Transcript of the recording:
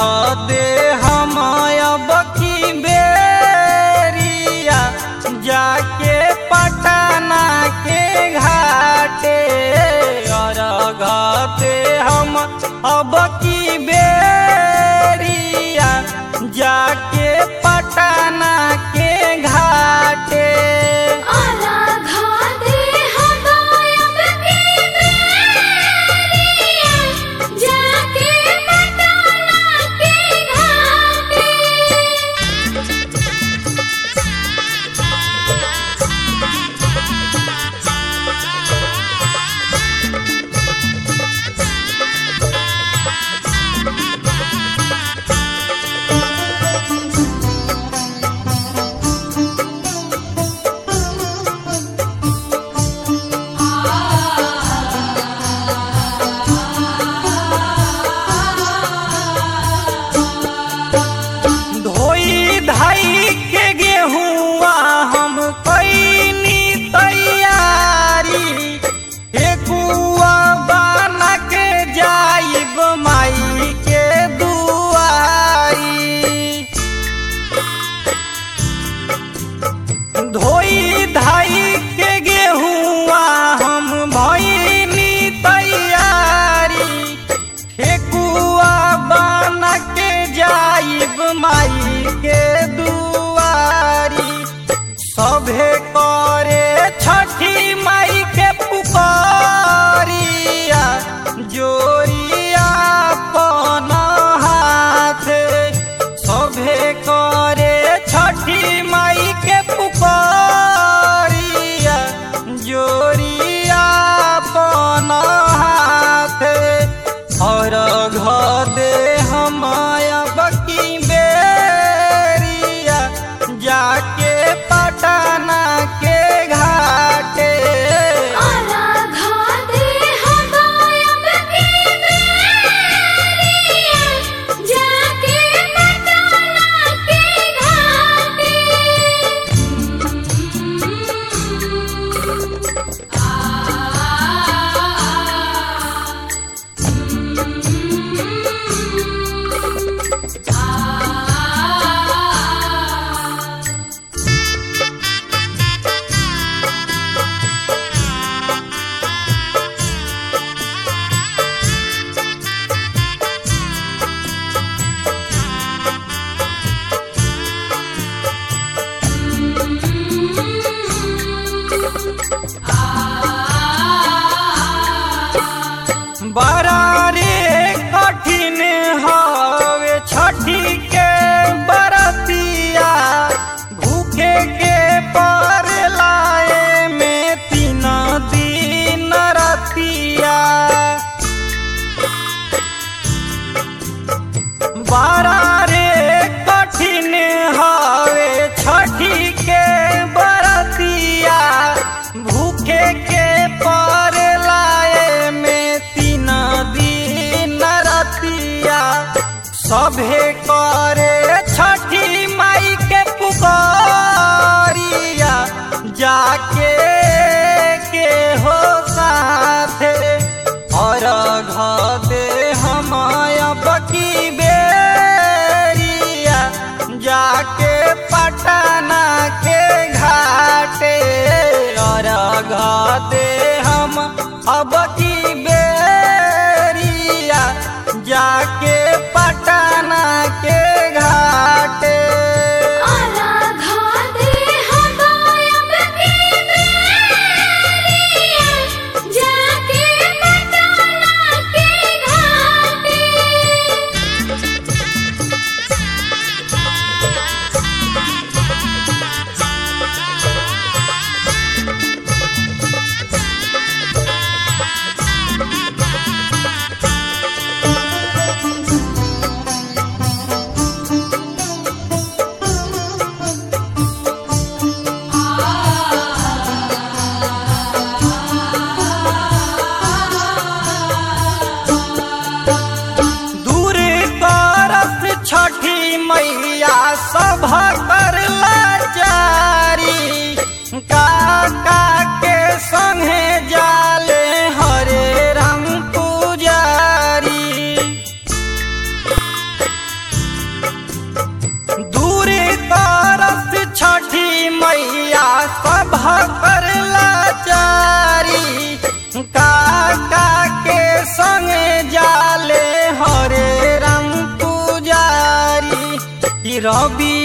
दे हम अब की बेरिया जाके पटना के घाटे अर्घ दे हम अब की बेरिया जाके पटना के घाटे आराघा दे हमायब की बेरिया जाके पटना के घाटे धोई धाई के गेहुआ हम कैनी तैयारी हेकुआ बना के जाइब माई के दुआरी धोई धाई के गेहुआ हम भैनी तैयारी ठेकुआ बन के जाइब माई के दुआरी सभे करे छठी माई के पुकारिया जोरिया पन हाथे सभे करे छठी माई के पुकारिया जोरिया पन हाथे और घ दे हमाया बकी बेरिया जाके पटना के घाटे आराघा दे हमायब की बेरिया जाके पटना के घाटे बड़ा रे कठिन हवे छठी के बरतिया भूखे के पर लाए में तीन दिन रतिया बड़ा रे कठिन हवे छठी के बरतिया भूखे के पर लाए में तीन दिन रतिया सभे करे छठी माई के पुकारिया जाके के हो साथे और घ दे हम बकी बेरिया जाके पटना के घाटे और घ दे हम अब की बेरिया जाके पटना के घाटे आराघा दे हमायब की बेरिया जाके पटना के घाटे दूर करत छठी मैया सभ कर लाचारी काका के संगे जाले हरे रंग पुजारी रवि